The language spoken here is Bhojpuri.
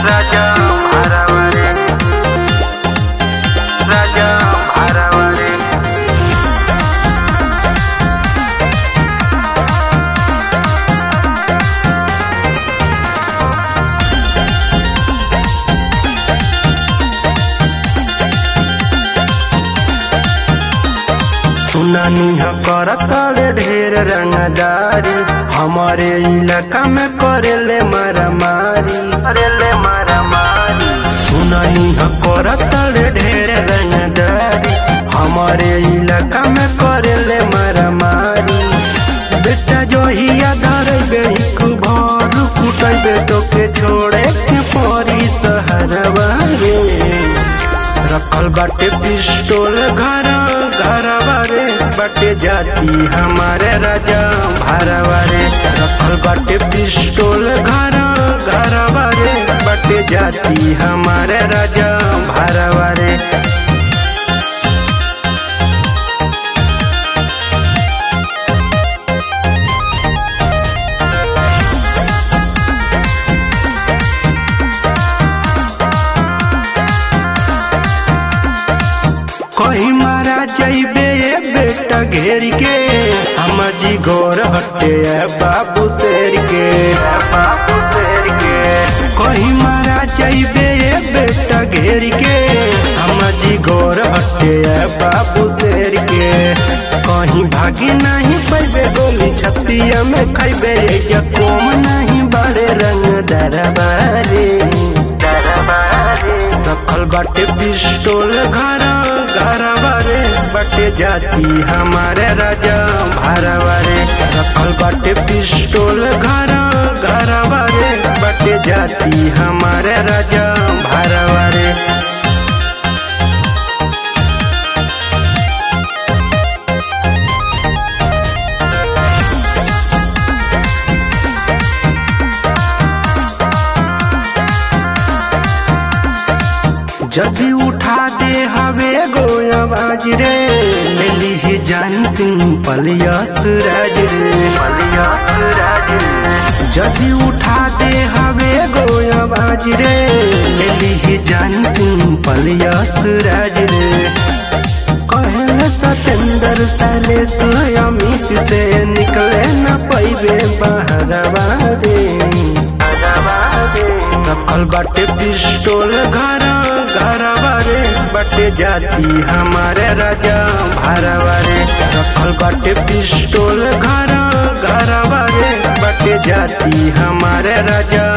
राजा भारावारे राजा भारावारे सुनानी करतले ढेर रंगदारी हमारे इलाका में करेले मारामारी करेले मारामारी सुनानी करतले ढेर रंगदारी हमारे इलाका में करेले मारामारी बेटा जो ही धरबे एक भर कुटबे तो के छोड़े के परी सहरवा रे रखल बाटे पिस्टोल घर घरवा रे बाटे जाती हमारे राजा भारवा रे रखल बाटे पिस्टोल घर घरवा रे बाटे जाती हमारे राजा भारवा रे कहीं मारा जइबे ये बेटा घेर के हम जी गोर हटे है बाबू शेर के बाबू शेर के कहीं मारा जइबे ये बेटा घेर के हम जी गोर हटे है बाबू शेर के कहीं भागी नहीं पैबे गोली छतिया में खैबे ये कोम नहीं बड़े रंग दरबारे दरबारे रखल बाटे पिस्टोल घर घरवा रे बाटे जाती हमारे राजा भारवा रे रखल बाटे पिस्टोल घर घरवा रे बाटे जाती हमारे राजा भारवा रे जदि उठा दे हवे गोयाबाज रे ले ली जान सिंह पलियस राज रे पलियस राज जदि उठा दे हवे गोयाबाज रे ले ली जान सिंह पलियस राज रे कहल सतेंद्र सैलेश अमित से निकले न पैबे बहरवा रे रखल बाटे पिस्टोल घर घरवा रे बाटे जाती हमारे राजा भारवा रे रखल बाटे पिस्टोल घर घरवा रे बाटे जाती हमारे राजा